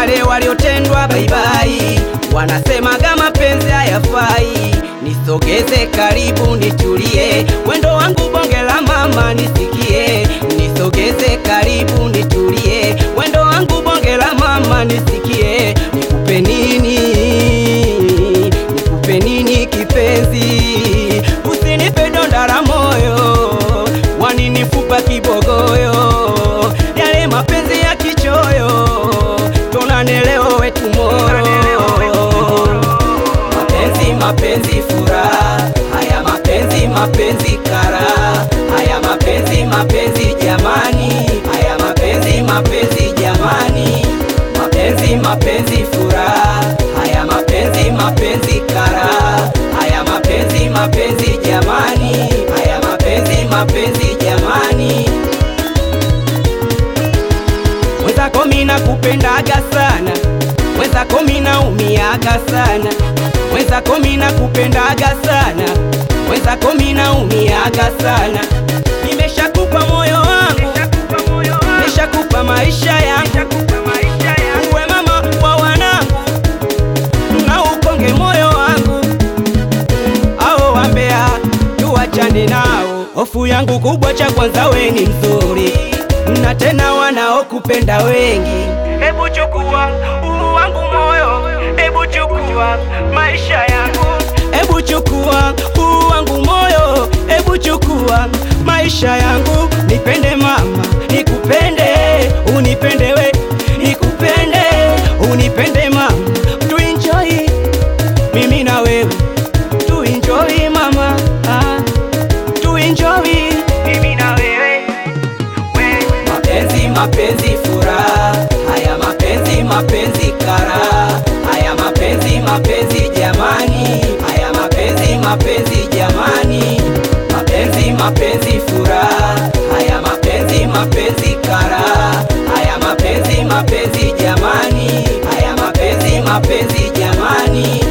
wale waliotendwa baibai, wanasemaga mapenzi hayafai. Nisogeze karibu nitulie, wendo wangu bonge la mama nisikie. Nisogeze karibu nitulie, wendo wangu bonge la mama nisikie. Nikupe nini, nikupe nini kipenzi, usinipe donda la moyo, waninifupa kibogoyo, yale mapenzi ya kichoyo, tonane leo wetu moro mapenzi mapenzi furaha haya mapenzi mapenzi kara haya mapenzi mapenzi jamani haya mapenzi mapenzi jamani mapenzi mapenzi furaha haya mapenzi mapenzi kara haya mapenzi mapenzi jamani haya mapenzi mapenzi jamani mwenzako mina kupendaga sana mwenzako mina umiaga sana mwenzako mina kupendaga sana mwenzako mina umiaga sana nimeshakupa moyo wangu nimeshakupa maisha yangu uwe mama wa wanangu na ukonge moyo wangu ao wambea tuwachane nao hofu yangu kubwa cha kwanza we ni mzuri na tena wanaokupenda wengi hebu chukua huu wangu moyo hebu chukua maisha yangu hebu chukua huu wangu moyo hebu chukua maisha yangu nipende mama nikupende unipende we nikupende unipende mama tuenjoy mimi na wewe tuenjoy mama ah, tuenjoy mimi na wewe mapenzi mapenzi furaha haya mapenzi mapenzi kara haya mapenzi mapenzi jamani haya mapenzi mapenzi jamani mapenzi mapenzi furaha haya mapenzi mapenzi kara haya mapenzi mapenzi jamani haya mapenzi mapenzi jamani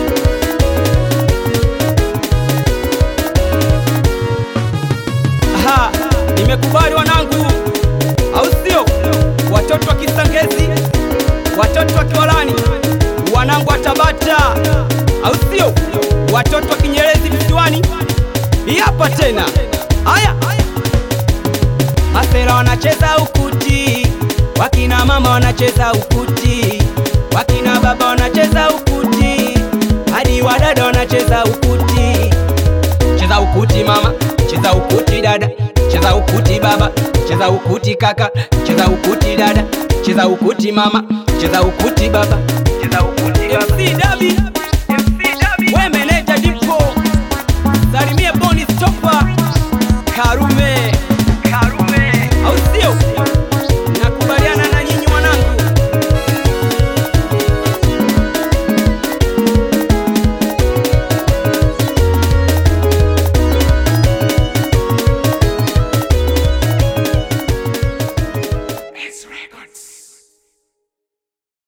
Aha, nimekubali wanangu, au sio? Watoto wa Kisangezi, watoto wa Kiwalani, wanangu wa Tabata, au sio? Watoto wa Kinyerezi visiwani, hii hapa tena. Haya, masera wanacheza ukuti, wakina mama wanacheza ukuti, wakina baba wanacheza ukuti, hadi wadada wanacheza ukuti. Cheza ukuti mama, cheza ukuti dada, cheza ukuti baba, cheza ukuti kaka, cheza ukuti dada, cheza ukuti mama, cheza ukuti baba, cheza ukuti baba. MC Dabi, MC Dabi, we meneja Dipo, salimie Boni Stopa, Karume